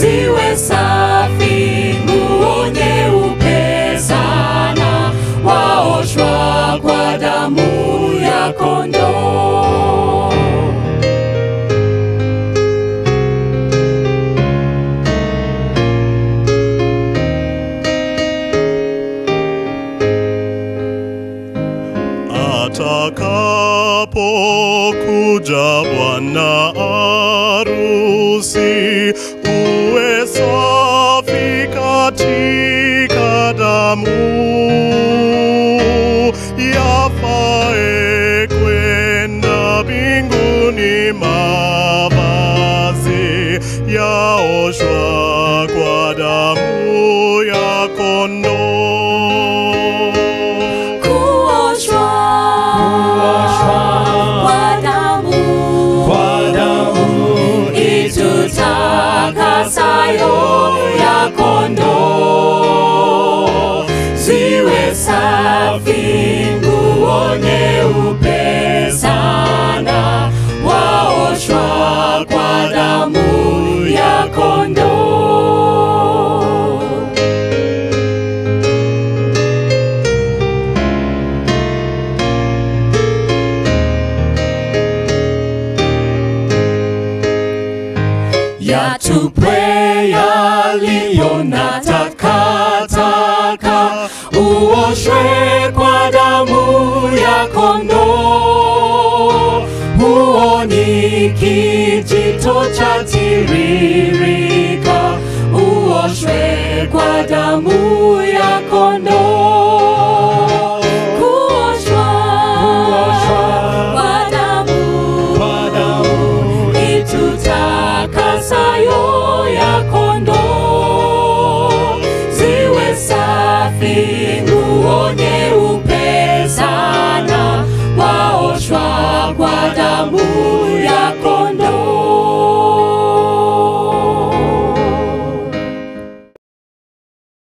ziwe safi, nguo nyeupe sana, waoshwa kwa damu ya kondoo. Atakapokuja bwana arusi, uwe safi katika damu, yafae kwenda mbinguni, mavazi yaoshwa kwa damu ya kondoo. Kuoshwa kwa damu, itutakasayo ya kondoo, ziwe safi, nguo nyeupe sana, waoshwa kwa damu ya kondoo. Yatupwe yaliyo na takataka, uoshwe kwa damu ya kondoo. Huo ni kijito cha tiririka